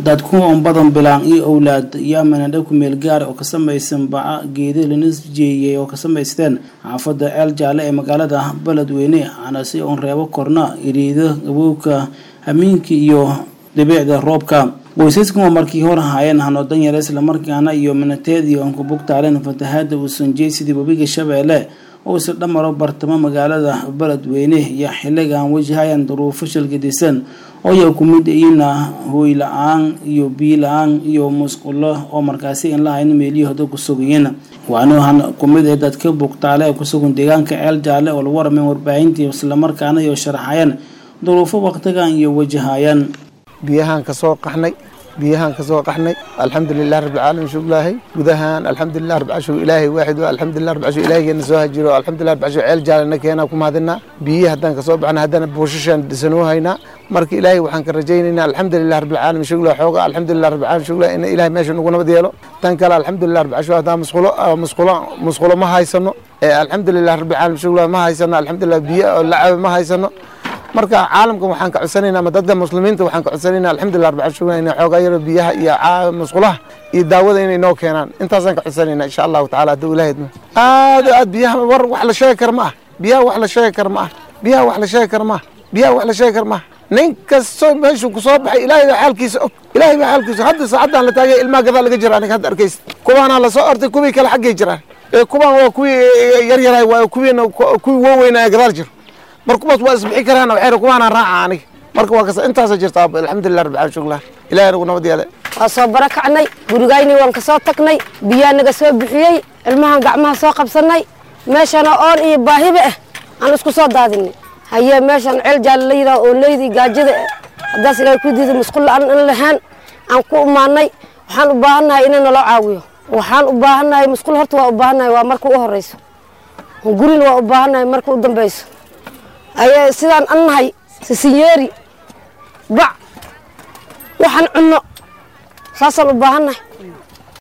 dadku on badan bilaan iyo owlaad iyo manadha ku meel gaar oo ka samaysan baca geeda lanisjeeyay oo ka samaysteen xaafadda ceel jaalle ee magaalada beledweyne anase oon reebo korna iriida gabowka hamiinka iyo dhibiicda roobka qoysaskan oo markii hor haayeen hanoo danyar islamarkaana iyo minateedii oon ku bugtaaleen fatahaada uusanjey sidii webiga shabeelle oo isla dhamaro bartamo magaalada beledweyne iyo xilligan wajahayaan duruufo shalgadisan oo ya ku mid iina hooy la-aan iyo biyo la-aan iyo musqulo oo markaasi in lahayn meelihii hoda ku sugayiin waana ku mid ee dadka bugtaale ee kusugan deegaanka ceel jaalle oo lagu warameen warbaahintii islamarkaana iyo sharaxayeen duruufo waqtigan iyo wajahayaan biyahaan ka soo qaxnay biyahaan ka soo qaxnay alxamdulilah rabbilcaalamiin shukr ilaahay gudahaan alxamdulilah rabbilcashu ilaahay waaxid waa alxamdulilah rabbilcashu ilaahigeena soo hajiro alxamdulilah rabbilcashu ceel jaalena keenaa ku mahadinaa biyihi haddaan ka soo baxna haddana buushashaan dhisanoo haynaa marka ilaahay waxaan ka rajaynaynaa alxamdulilah rabbilcaalamiin shukr xooga alxamdulilah rabbilcaalamiin shukr in ilaahay meesha nagu nabad yeelo tan kale alxamdulilah rabbilcashu haddaan musqulo musqulo musqulo ma haysano alxamdulilah rabbilcaalamiin shukr ma haysano alxamdulilah biyo oo lacaba ma haysano marka caalamkan waxaan ka codsanaynaa ama dadka muslimiinta waxaan ka codsanaynaa alxamdulilah rabbil caalamiin inay xoogaa yaro biyaha iyo musqulaha iyo daawada inay noo keenaan intaasaan ka codsanaynaa insha allahu tacaala hadduu ilahay idmo aad aad biyaha war wax la sheegi kar ma ah biyaha wax la sheegi kar ma ah biyaha wax la sheegi kar ma ah biyaha wax la sheegi kar ma ah nin kastoo meeshuu kusoo baxay ilaahay baa xaalkiisa og ilaahay baa xaalkiisa hadda saacaddan la taagay ilmaha gadaa laga jira aniga hadda arkaysa kuwaanaa lasoo ortay kuwii kale xaggay jiraan kuwaan waa kuwii yaryarahay waa kuwiina kuwii waaweynaa gadaal jiro markubaas waa isbixi karaan waxay kuwaana raaca aniga marka waa kasa intaasa jirta alxamdulilah rabbil caalamiin shuklah ilaahay nagu nabad yeele waa soo barakacnay gurigayni waan ka soo tagnay biyaa naga soo bixiyey ilmahan gacmaha soo qabsanay meeshana oon iyo baahiba ah aan isku soo daadinay haye meeshan ceel jaal la yidhaha oo leydii gaajada haddaas ilaahay ku diiday musqul aan in lahaan aan ku imaanay waxaan u baahannahay inay naloo caawiyo waxaan u baahannahay musqul horta waa u baahannahay waa marka u horeyso gurina waa u baahannahay marka u dambeyso ayaa sidaan an nahay sisinyeeri bac waxaan cunno saasaan u baahannahay